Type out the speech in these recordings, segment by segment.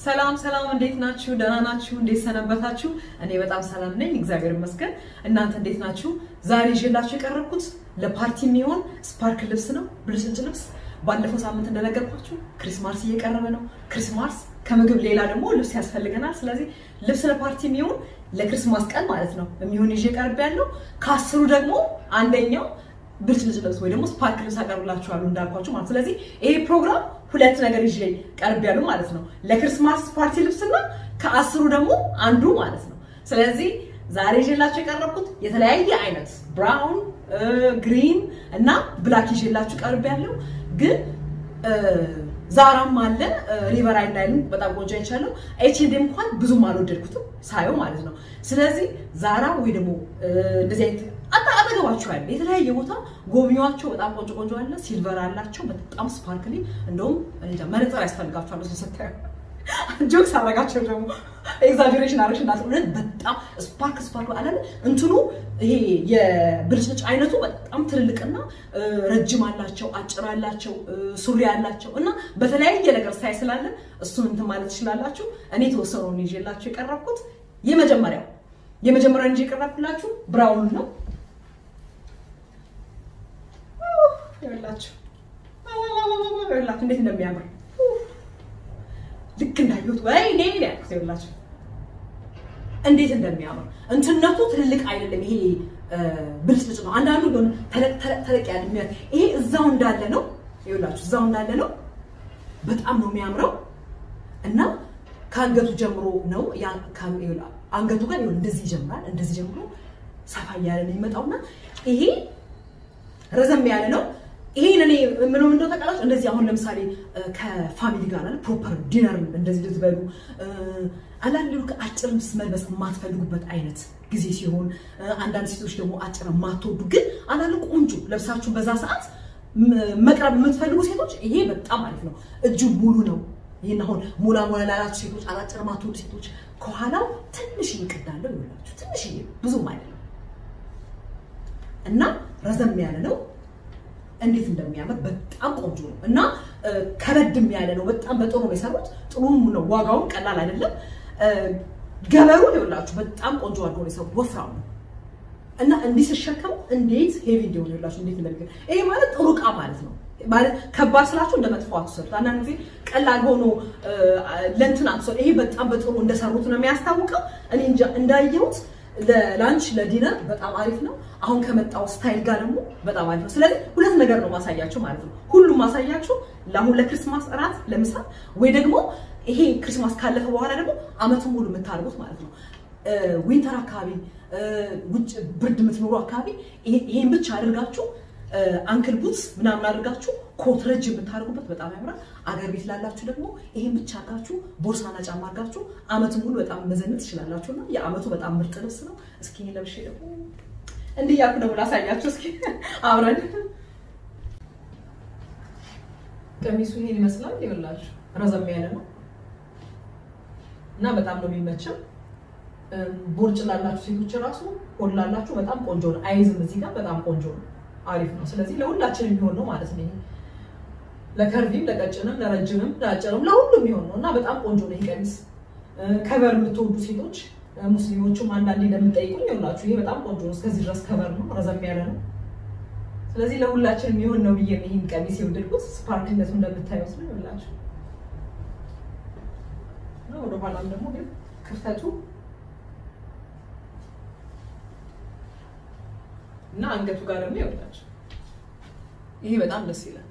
ሰላም ሰላም፣ እንዴት ናችሁ? ደህና ናችሁ? እንዴት ሰነበታችሁ? እኔ በጣም ሰላም ነኝ፣ እግዚአብሔር ይመስገን። እናንተ እንዴት ናችሁ? ዛሬ ይዤላችሁ የቀረብኩት ለፓርቲ የሚሆን ስፓርክ ልብስ ነው፣ ብልጭልጭ ልብስ። ባለፈው ሳምንት እንደነገርኳችሁ ክሪስማስ እየቀረበ ነው። ክሪስማስ ከምግብ ሌላ ደግሞ ልብስ ያስፈልገናል። ስለዚህ ልብስ ለፓርቲ የሚሆን ለክሪስማስ ቀን ማለት ነው የሚሆን ይዤ ቀርብ ያለው ከአስሩ ደግሞ አንደኛው ብልጭልጭ ልብስ ወይ ደግሞ ስፓርክ ልብስ አቀርብላችኋለሁ እንዳልኳችሁ ማለት ስለዚህ ይሄ ፕሮግራም ሁለት ነገር ይዤ ቀርብ ያሉ ማለት ነው ለክርስማስ ፓርቲ ልብስና ከአስሩ ደግሞ አንዱ ማለት ነው ስለዚህ ዛሬ ይዤላችሁ የቀረብኩት የተለያየ አይነት ብራውን ግሪን እና ብላክ ይዤላችሁ ቀርብ ያለው ግን ዛራም አለ ሪቨር አይላይንም በጣም ቆንጆ አይቻለሁ ኤችኤንዲ እንኳን ብዙም አልወደድኩትም ሳየው ማለት ነው ስለዚህ ዛራ ወይ ደግሞ እንደዚህ አይነት አጠገባቸው ያለ የተለያየ ቦታ ጎብኚዋቸው በጣም ቆንጆ ቆንጆ አለ ሲልቨር አላቸው በጣም ስፓርክሊ እንደውም መነጽር ያስፈልጋቸዋል እሱ ስታዩ ጆክስ አረጋቸው ደግሞ ኤግዛጀሬሽን አረሽ እንዳትሆነ በጣም ስፓርክ ስፓርክ አላለ እንትኑ ይሄ የብልጭልጭ አይነቱ በጣም ትልልቅና ረጅም አላቸው አጭር አላቸው ሱሪ አላቸው እና በተለያየ ነገር ስታይ ስላለ እሱን እንትን ማለት ትችላላችሁ እኔ የተወሰነውን ይዤላችሁ የቀረብኩት የመጀመሪያው የመጀመሪያው እንጂ የቀረብኩላችሁ ብራውን ነው ይኸውላችሁ ይኸውላችሁ እንዴት እንደሚያምር ልክ እንዳየሁት ወይኔ ያልኩት ይኸውላችሁ እንዴት እንደሚያምር እንትነቱ ትልልቅ አይደለም። ይሄ ብልጭልጭ ነው። አንዳንዱ ሆነ ተለቅ ተለቅ ያለ የሚያ ይሄ እዛው እንዳለ ነው። ይኸውላችሁ እዛው እንዳለ ነው። በጣም ነው የሚያምረው እና ከአንገቱ ጀምሮ ነው አንገቱ ጋር ይሁን እንደዚህ ይጀምራል። እንደዚህ ጀምሮ ሰፋ እያለ ነው የሚመጣውና ይሄ ረዘም ያለ ነው። ይሄን እኔ ምንም እንደው ተቀላጭ እንደዚህ አሁን ለምሳሌ ከፋሚሊ ጋር አለ ፕሮፐር ዲነር እንደዚህ ልትበሉ አንዳንድ ልክ አጭር ልብስ መልበስ የማትፈልጉበት አይነት ጊዜ ሲሆን፣ አንዳንድ ሴቶች ደግሞ አጭር የማትወዱ ግን አንዳንድ ቆንጆ ለብሳችሁ በዛ ሰዓት መቅረብ የምትፈልጉ ሴቶች ይሄ በጣም አሪፍ ነው። እጁ ሙሉ ነው። ይህን አሁን ሞላ ሞላ ላላችሁ ሴቶች፣ አጫጭር የማትወዱ ሴቶች ከኋላው ትንሽ ይቅዳለው ይላችሁ ትንሽ ብዙም አይደለም እና ረዘም ያለ ነው። እንዴት እንደሚያምር በጣም ቆንጆ ነው እና ከበድም ያለ ነው። በጣም በጥሩ ነው የሰሩት። ጥሩም ነው። ዋጋውን ቀላል አይደለም። ገበሩ ይኸውላችሁ በጣም ቆንጆ አድርገው ነው የሰሩት። ወፍራም ነው እና እንዲህ ስሸከሙ እንዴት ሄቪ እንዲሆን ይኸውላችሁ እንዴት እንደሚገ ይሄ ማለት ጥሩ ዕቃ ማለት ነው። ማለት ከባድ ስላችሁ እንደ መጥፎ አትሰሩት። አንዳንድ ጊዜ ቀላል ሆኖ ለእንትን አትሰሩት። ይሄ በጣም በጥሩ እንደሰሩት ነው የሚያስታውቀው። እኔ እንጃ እንዳየሁት ለላንች ለዲነር በጣም አሪፍ ነው። አሁን ከመጣው ስታይል ጋር ደግሞ በጣም አሪፍ ነው። ስለዚህ ሁለት ነገር ነው ማሳያችሁ ማለት ነው። ሁሉም ማሳያችሁ ለአሁን ለክርስማስ እራት ለምሳ ወይ ደግሞ ይሄ ክርስማስ ካለፈ በኋላ ደግሞ አመቱን ሙሉ የምታደርጉት ማለት ነው። ዊንተር አካባቢ ውጭ ብርድ የምትኖሩ አካባቢ ይሄን ብቻ አድርጋችሁ አንክል ቡትስ ምናምን አድርጋችሁ ኮት ረጅ የምታደርጉበት በጣም ያምራል። አገር ቤት ላላችሁ ደግሞ ይሄን ብቻ አድርጋችሁ ቦርሳና ጫማ አድርጋችሁ አመቱን ሙሉ በጣም መዘነጥ ትችላላችሁ እና የአመቱ በጣም ምርጥ ልብስ ነው። እስኪ ለብሼ ደግሞ እንዲህ እያልኩ ደግሞ ላሳያችሁ እስኪ አብረን። ቀሚሱ ይሄን ይመስላል። ይኸውላችሁ ረዘም ያለ ነው እና በጣም ነው የሚመቸው። ቦርጭ ላላችሁ ሴቶች ራሱ ሆድ ላላችሁ በጣም ቆንጆ ነው። አይዝም እዚህ ጋር በጣም ቆንጆ ነው። አሪፍ ነው። ስለዚህ ለሁላችንም የሚሆን ነው ማለት ነው። ይሄ ለከርቪም፣ ለቀጭንም፣ ለረጅምም፣ ለአጭርም ለሁሉም የሚሆን ነው እና በጣም ቆንጆ ነው። ይሄ ቀሚስ ከቨር የምትወዱ ሴቶች ሙስሊሞቹም አንዳንዴ እንደምጠይቁኝ ይኸውላችሁ ይሄ በጣም ቆንጆ ነው። እስከዚህ ድረስ ከቨር ነው፣ ረዘም ያለ ነው። ስለዚህ ለሁላችንም የሚሆን ነው ብዬ ይህን ቀሚስ የወደድኩት ስፓርክነቱ እንደምታዩት ነው። ይኸውላችሁ ወደኋላም ደግሞ ግን ክፍተቱ እና አንገቱ ጋር ደግሞ ይወጣች። ይሄ በጣም ደስ ይላል።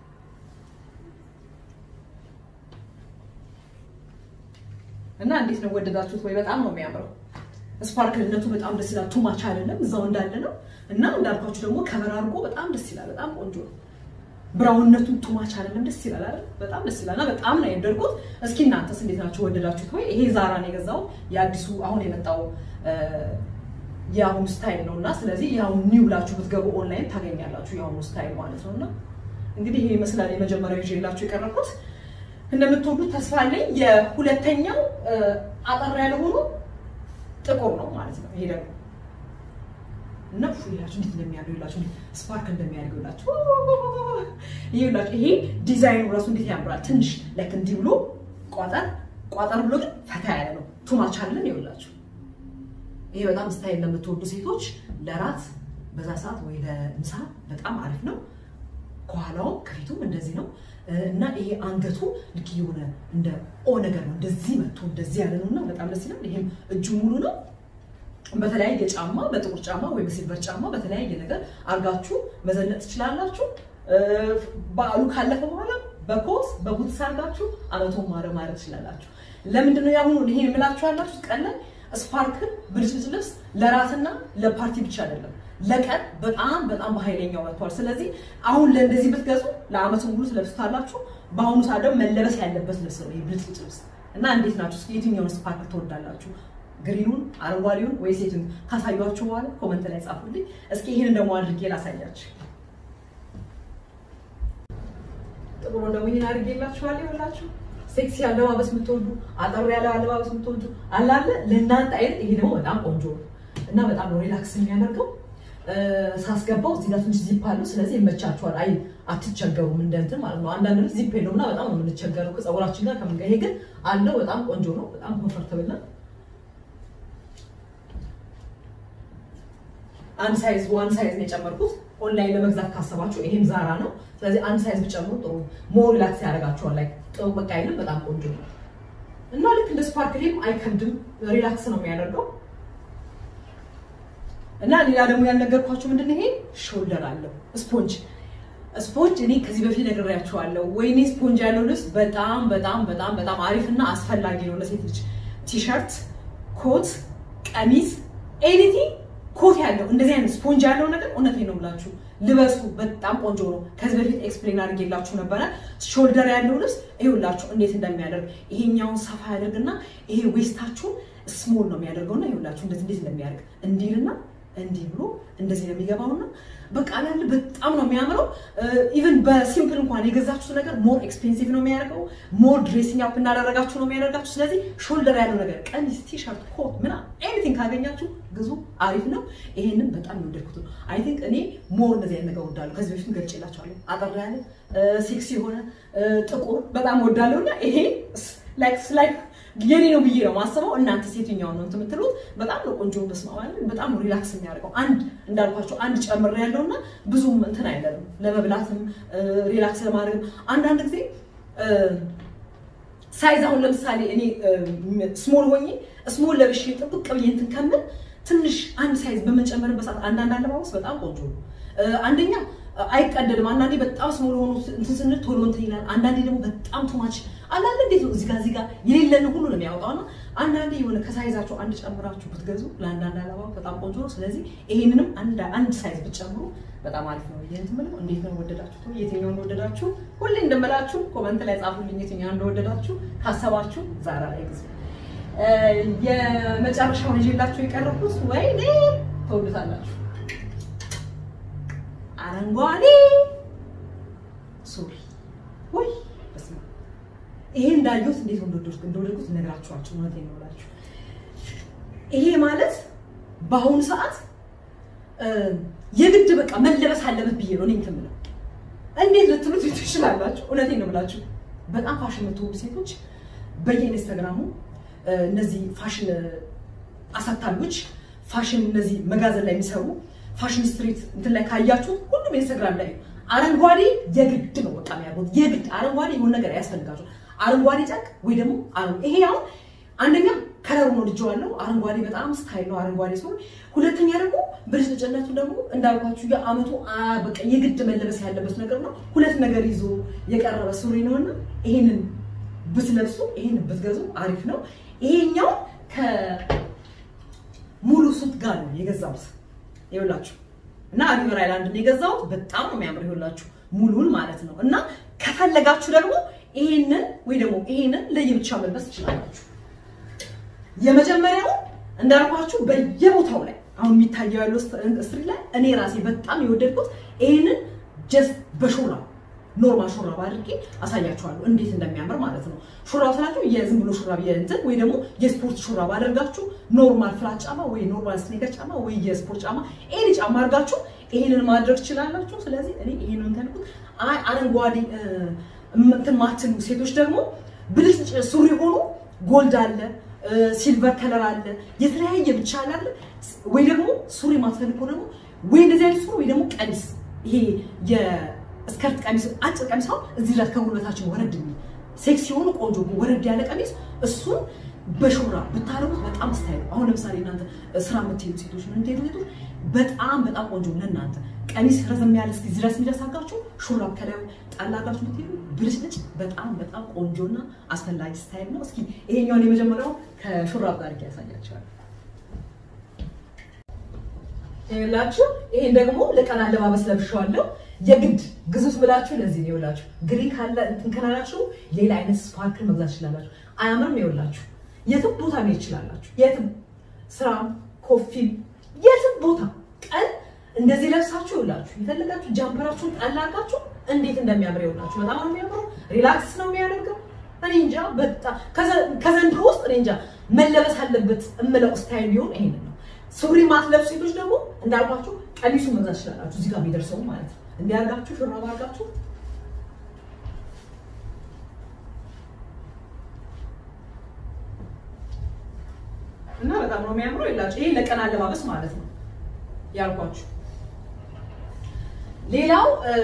እና እንዴት ነው ወደዳችሁት ወይ? በጣም ነው የሚያምረው። ስፓርክልነቱ በጣም ደስ ይላል። ቱማች አይደለም፣ እዛው እንዳለ ነው። እና እንዳልኳችሁ ደግሞ ከበር አድርጎ በጣም ደስ ይላል። በጣም ቆንጆ ነው። ብራውንነቱን ቱማች አይደለም፣ ደስ ይላል አይደል? በጣም ደስ ይላል እና በጣም ነው የወደድኩት። እስኪ እናንተስ እንዴት ናችሁ? ወደዳችሁት ወይ? ይሄ ዛራ ነው የገዛው የአዲሱ አሁን የመጣው የአሁኑ ስታይል ነው እና ስለዚህ የአሁኑ ኒው ብላችሁ ብትገቡ ኦንላይን ታገኛላችሁ የአሁኑ ስታይል ማለት ነው እና እንግዲህ ይሄ ይመስላል የመጀመሪያው ይዤላችሁ የቀረብኩት እንደምትወዱት ተስፋ አለኝ የሁለተኛው አጠር ያለ ሆኖ ጥቁር ነው ማለት ነው ይሄ ደግሞ እና ፉ ይላችሁ እንዴት እንደሚያደርግ ይላችሁ ስፓርክ እንደሚያደርግ ይላችሁ ይሄ ይላችሁ ይሄ ዲዛይኑ ራሱ እንዴት ያምራል ትንሽ ላይክ እንዲህ ብሎ ቋጠር ቋጠር ብሎ ግን ፈታ ያለ ነው። ቱማች አለን ይኸውላችሁ። ይሄ በጣም ስታይል ለምትወዱ ሴቶች ለራት በዛ ሰዓት ወይ ለምሳ በጣም አሪፍ ነው። ከኋላውም ከፊቱም እንደዚህ ነው እና ይሄ አንገቱ ልክ የሆነ እንደ ኦ ነገር ነው። እንደዚህ መጥቶ እንደዚህ ያለ ነው እና በጣም ደስ ይላል። ይሄም እጁ ሙሉ ነው። በተለያየ ጫማ፣ በጥቁር ጫማ ወይ በሲልቨር ጫማ በተለያየ ነገር አርጋችሁ መዘነጥ ትችላላችሁ። በዓሉ ካለፈ በኋላ በኮት በቡትስ አርጋችሁ አመቱን ማረ ማድረግ ትችላላችሁ። ለምንድን ነው ያሁኑ ይሄን የምላችሁ ያላችሁ ቀለን ስፓርክል ብልጭልጭ ልብስ ለራትና ለፓርቲ ብቻ አይደለም ለቀን በጣም በጣም በኃይለኛው መጥቷል። ስለዚህ አሁን ለእንደዚህ ብትገዙ ለአመቱ ሙሉ ትለብሱታላችሁ። በአሁኑ ሰዓት ደግሞ መለበስ ያለበት ልብስ ነው ይህ ብልጭልጭ ልብስ እና እንዴት ናችሁ? እስኪ የትኛውን ስፓርክ ትወዳላችሁ? ግሪኑን፣ አረንጓዴውን ወይ ሴቱን? ካሳያችሁ በኋላ ኮመንት ላይ ጻፉልኝ። እስኪ ይህንን ደግሞ አድርጌ ላሳያችሁ። ጥቁሩን ደግሞ ይህን አድርጌላችኋለሁ። ይኸውላችሁ ሴክሲ አለባበስ የምትወዱ አጠር ያለ አለባበስ የምትወዱ አላለ ለእናንተ አይነት ይሄ ደግሞ በጣም ቆንጆ ነው እና በጣም ነው ሪላክስ የሚያደርገው ሳስገባው እዚህ ጋር ትንሽ ዚፕ አለው። ስለዚህ ይመቻችኋል። አይ አትቸገሩም፣ እንደ እንትን ማለት ነው። አንዳንድ ልጅ ዚፕ የለውም እና በጣም ነው የምንቸገረው ከፀጉራችን ጋር ከምን ጋር። ይሄ ግን አለው። በጣም ቆንጆ ነው። በጣም ኮንፈርተብል ነው። አንድ ሳይዝ ዋን ሳይዝ ነው የጨመርኩት። ኦንላይን ለመግዛት ካሰባችሁ ይሄም ዛራ ነው። ስለዚህ አንድ ሳይዝ ብጨምሩ ጥሩ ሞር ሪላክስ ያደርጋችኋል። ላይ ጥሩ በቃ አይልም። በጣም ቆንጆ ነው እና ልክ እንደ ስፓርክሊም አይከብድም። ሪላክስ ነው የሚያደርገው እና ሌላ ደግሞ ያልነገርኳችሁ ምንድን ይሄ ሾልደር አለው ስፖንጅ ስፖንጅ እኔ ከዚህ በፊት ነግሬያችኋለሁ። ወይኔ ስፖንጅ ያለው ልብስ በጣም በጣም በጣም በጣም አሪፍና አስፈላጊ ነው ለሴት ልጅ። ቲሸርት፣ ኮት፣ ቀሚስ፣ ኤኒቲንግ ኮት ያለው እንደዚህ አይነት ስፖንጅ ያለው ነገር እውነቴን ነው ብላችሁ ልበሱ። በጣም ቆንጆ ነው። ከዚህ በፊት ኤክስፕሌን አድርጌላችሁ ነበረ። ሾልደር ያለው ልብስ ይኸውላችሁ እንዴት እንደሚያደርግ ይሄኛውን ሰፋ ያደርግና ይሄ ዌስታችሁን ስሞል ነው የሚያደርገውና ይኸውላችሁ እንደዚህ እንዴት እንደሚያደርግ እንዲልና እንዲህ ብሎ እንደዚህ ነው የሚገባውና በቃ ላል በጣም ነው የሚያምረው። ኢቨን በሲምፕል እንኳን የገዛችሁት ነገር ሞር ኤክስፔንሲቭ ነው የሚያደርገው። ሞር ድሬሲንግ አፕ እንዳደረጋችሁ ነው የሚያደርጋችሁ። ስለዚህ ሾልደር ያለው ነገር ቀሚስ፣ ቲሸርት፣ ኮት ምና ኤኒቲንግ ካገኛችሁ ግዙ። አሪፍ ነው። ይሄንን በጣም የወደድኩት ነው። አይ ቲንክ እኔ ሞር እንደዚህ አይነት ነገር ወዳለሁ። ከዚህ በፊት ገልጬላችኋለሁ። አጠር ያለ ሴክሲ የሆነ ጥቁር በጣም ወዳለሁ እና ይሄ ላይክ ላይክ የኔ ነው ብዬ ነው ማስበው። እናንተ ሴትኛውን ነው የምትሉት? በጣም ነው ቆንጆ በስማ በጣም ነው ሪላክስ የሚያደርገው። አንድ እንዳልኳቸው አንድ ጨምር ያለው እና ብዙም እንትን አይደለም ለመብላትም ሪላክስ ለማድረግም አንዳንድ ጊዜ ሳይዝ አሁን ለምሳሌ እኔ ስሞል ሆኜ ስሞል ለብሼ ጥብቅ ብዬ እንትን ከምል ትንሽ አንድ ሳይዝ በምንጨምርበት ሰዓት አንዳንድ አለባበስ በጣም ቆንጆ ነው። አንደኛ አይቀደድም። አንዳንዴ በጣም ስሞል ሆኖ እንትን ስንል ቶሎ እንትን ይላል። አንዳንዴ ደግሞ በጣም ቱማች አንዳንድ እንዴት ነው እዚጋ እዚጋ የሌለን ሁሉ ነው የሚያወጣው እና አንዳንዴ የሆነ ከሳይዛቸው አንድ ጨምራችሁ ብትገዙ ለአንዳንድ አለባ በጣም ቆንጆ ነው። ስለዚህ ይሄንንም አንድ ሳይዝ ብትጨምሩ በጣም አሪፍ ነው። ይህን ትምለው እንዴት ነው ወደዳችሁ? የትኛው እንደወደዳችሁ ሁሌ እንደምላችሁ ኮመንት ላይ ጻፉልኝ። የትኛው እንደወደዳችሁ ካሰባችሁ ዛራ ላይ ጊዜ የመጨረሻውን ይዤላችሁ የቀረብኩት ወይኔ ተወዱታላችሁ አረንጓዴ ሱሪ ወይ በስመ አብ ይሄ እንዳየሁት እንዴት እንደወደድኩት እንደወደድኩት እነግራችኋቸው እውነቴን ነው እላችሁ። ይሄ ማለት በአሁኑ ሰዓት የግድ በቃ መለበስ አለበት ብዬ ነው እኔ እንትን የምለው። እንዴት ልትሉት ትችላላችሁ። እውነቴን ነው ብላችሁ በጣም ፋሽን የምትወዱ ሴቶች በየኢንስታግራሙ እነዚህ ፋሽን አሳታሚዎች ፋሽን እነዚህ መጋዘን ላይ የሚሰሩ ፋሽን ስትሪት እንትን ላይ ካያችሁ ሁሉም ኢንስታግራም ላይ አረንጓዴ የግድ ነው በቃ የሚያደርጉት የግድ አረንጓዴ የሆነ ነገር ያስፈልጋቸው አረንጓዴ ጨርቅ ወይ ደግሞ ይሄ አሁን አንደኛ ከለሩ ነው ልጅ ዋለው አረንጓዴ በጣም ስታይል ነው አረንጓዴ ሲሆን፣ ሁለተኛ ደግሞ ብልጭልጭነቱ ደግሞ እንዳልኳችሁ የአመቱ በቃ የግድ መለበስ ያለበት ነገር ነው። ሁለት ነገር ይዞ የቀረበ ሱሪ ነውና ይሄንን ብትለብሱ ይሄንን ብትገዙ አሪፍ ነው። ይሄኛው ከሙሉ ሱት ጋር ነው የገዛሁት ይኸውላችሁ እና ሪቨር አይላንድ የገዛሁት በጣም ነው የሚያምር ይኸውላችሁ ሙሉን ማለት ነው። እና ከፈለጋችሁ ደግሞ ይሄንን ወይ ደግሞ ይሄንን ለየብቻ መልበስ ትችላላችሁ። የመጀመሪያው እንዳልኳችሁ በየቦታው ላይ አሁን የሚታየው ያለው ስትሪ ላይ እኔ ራሴ በጣም የወደድኩት ይሄንን ጀስት በሹራብ ኖርማል ሹራብ አድርጌ አሳያችኋለሁ እንዴት እንደሚያምር ማለት ነው። ሹራብ ስላችሁ የዝም ብሎ ሹራብ የእንትን ወይ ደግሞ የስፖርት ሹራብ አድርጋችሁ ኖርማል ፍላት ጫማ ወይ ኖርማል ስኔከር ጫማ ወይ የስፖርት ጫማ ኤኒ ጫማ አድርጋችሁ ይሄንን ማድረግ ትችላላችሁ። ስለዚህ እኔ ይሄንን ተልኩት አይ አረንጓዴ እንትን ማትሉ ሴቶች ደግሞ ብልጭ ሱሪ ሆኖ ጎልድ አለ፣ ሲልቨር ከለር አለ፣ የተለያየ ብቻ አለ። ወይ ደግሞ ሱሪ ማትፈልግ ከሆነ ደግሞ ወይ እንደዚህ አይነት ሱሪ ወይ ደግሞ ቀሚስ ይሄ የስከርት ቀሚስ አጭር ቀሚስ አሁን እዚህ ድረስ ከጉልበታችን ወረድ የሚል ሴክስ የሆኑ ቆንጆ ወረድ ያለ ቀሚስ እሱን በሹራብ ብታረጉት በጣም ስታይል። አሁን ለምሳሌ እናንተ ስራ የምትሄዱ ሴቶች ምን ትሄዱ ሴቶች በጣም በጣም ቆንጆ ለእናንተ ቀሚስ ረዘም ያለ እስኪ ድረስ የሚደርሳጋችሁ ሹራብ ከላዩ ጣላጋችሁ ብትሄዱ ብልጭልጭ በጣም በጣም ቆንጆና አስፈላጊ ስታይል ነው። እስኪ ይሄኛውን የመጀመሪያው ከሹራብ ጋር ያሳያቸዋል። ይኸውላችሁ ይሄን ደግሞ ለቀን አለባበስ ለብሼዋለሁ። የግድ ግዙፍ ብላችሁ ለዚህ ነው ይኸውላችሁ። ግሪን ካለ እንትን ካላላችሁ ሌላ አይነት ስፓርክል መግዛት ትችላላችሁ። አያምርም? ይኸውላችሁ የትም ቦታ መሄድ ትችላላችሁ። የትም ስራም፣ ኮፊም፣ የትም ቦታ ቀን እንደዚህ ለብሳችሁ ይኸውላችሁ የፈለጋችሁ ጃምፐራችሁን ጣል አድርጋችሁ እንዴት እንደሚያምር ይኸውላችሁ። በጣም ነው የሚያምረው። ሪላክስ ነው የሚያደርገው። እኔ እንጃ በጣም ከዘንድሮ ውስጥ እኔ እንጃ መለበስ አለበት እምለው ስታይል ቢሆን ይሄንን ነው። ሱሪ ማትለብሱ ሴቶች ደግሞ እንዳልኳችሁ ቀሚሱን መግዛት ትችላላችሁ። እዚህ ጋር የሚደርሰው ማለት ነው። እንዲያርጋችሁ ሹራብ አርጋችሁ እና በጣም ነው የሚያምረው። ይላችሁ ይሄ ለቀን አለባበስ ማለት ነው ያልኳችሁ። ሌላው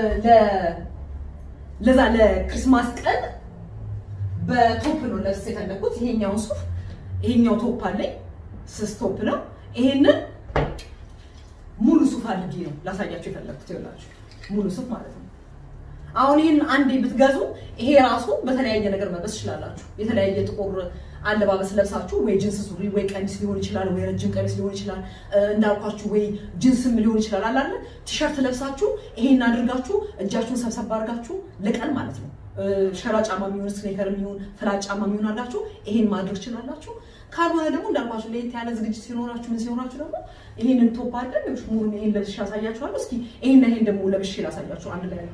ለዛ ለክርስማስ ቀን በቶፕ ነው ለብስ የፈለኩት። ይሄኛውን ሱፍ ይሄኛው ቶፕ አለኝ ስስ ቶፕ ነው። ይሄንን ሙሉ ሱፍ አድርጌ ነው ላሳያችሁ የፈለኩት። ይኸውላችሁ ሙሉ ሱፍ ማለት ነው። አሁን ይህን አንዴ ብትገዙ ይሄ ራሱ በተለያየ ነገር መልበስ ትችላላችሁ። የተለያየ ጥቁር አለባበስ ለብሳችሁ ወይ ጅንስ ሱሪ ወይ ቀሚስ ሊሆን ይችላል፣ ወይ ረጅም ቀሚስ ሊሆን ይችላል፣ እንዳልኳችሁ ወይ ጅንስም ሊሆን ይችላል። አላለ ቲሸርት ለብሳችሁ ይሄን አድርጋችሁ እጃችሁን ሰብሰብ አድርጋችሁ ለቀን ማለት ነው ሸራ ጫማ የሚሆን ስኔከር የሚሆን ፍላት ጫማ የሚሆን አላችሁ ይሄን ማድረግ ትችላላችሁ። ካልሆነ ደግሞ እንዳልኳችሁ ለየት ያለ ዝግጅት ሲኖራችሁ ምን ሲኖራችሁ ደግሞ ይሄንን ቶፕ አድርገን ሙሉን ይሄን ለብሼ ያሳያችኋለሁ። እስኪ ይሄን ይሄን ደግሞ ለብሼ ላሳያችሁ አንድ ላይ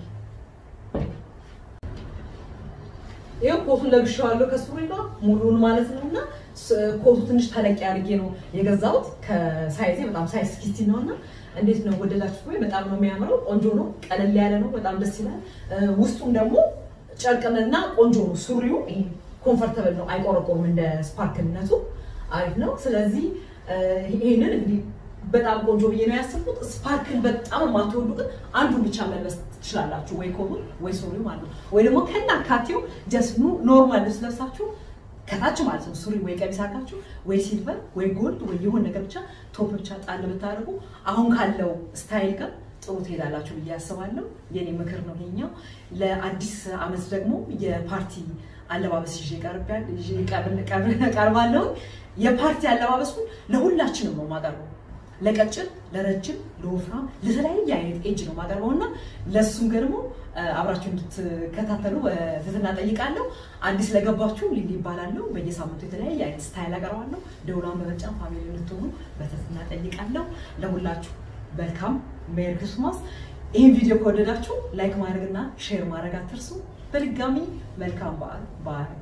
ይሄው ኮቱን ለብሼዋለሁ ከሱሪ ጋር ሙሉን ማለት ነው። እና ኮቱ ትንሽ ተለቅ አድርጌ ነው የገዛሁት ከሳይዜ በጣም ሳይዝ ስኪቲ ነው እና እንዴት ነው ወደዳችሁ ወይ? በጣም ነው የሚያምረው። ቆንጆ ነው፣ ቀለል ያለ ነው፣ በጣም ደስ ይላል። ውስጡም ደግሞ ጨርቅንና ቆንጆ ነው። ሱሪው ይሄ ኮምፈርተብል ነው፣ አይቆረቆርም። እንደ ስፓርክልነቱ አሪፍ ነው። ስለዚህ ይሄንን እንግዲህ በጣም ቆንጆ ብዬ ነው ያሰብኩት። ስፓርክል በጣም የማትወዱ ግን አንዱን ብቻ መልበስ ትችላላችሁ፣ ወይ ኮቱን ወይ ሱሪው ማለት ነው። ወይ ደግሞ ከናካቴው ጀስት ኖርማል ልብስ ለብሳችሁ ከታች ማለት ነው ሱሪ ወይ ቀሚስ አድርጋችሁ ወይ ሲልቨር ወይ ጎልድ ወይ የሆነ ነገር ብቻ ቶፕ ብቻ ጣል ብታደርጉ አሁን ካለው ስታይል ጋር ጥሩ ትሄዳላችሁ ብዬ አስባለሁ። የኔ ምክር ነው ይሄኛው። ለአዲስ አመት ደግሞ የፓርቲ አለባበስ ይዤ ቀርባለሁ። የፓርቲ አለባበሱን ለሁላችንም ነው የማቀርበው። ለቀጭን፣ ለረጅም፣ ለወፍራም፣ ለተለያየ አይነት ኤጅ ነው የማቀርበው እና ለእሱም ደግሞ አብራችሁ እንድትከታተሉ በትህትና ጠይቃለሁ። አዲስ ለገባችሁ ሊሊ ይባላለሁ። በየሳምንቱ የተለያየ አይነት ስታይል አቀርባለሁ። ደውሏን በመጫን ፋሚሊ እንድትሆኑ በትህትና ጠይቃለሁ። ለሁላችሁ መልካም ሜሪ ክርስማስ። ይህን ቪዲዮ ከወደዳችሁ ላይክ ማድረግና ሼር ማድረግ አትርሱ። በድጋሚ መልካም በዓል በዓል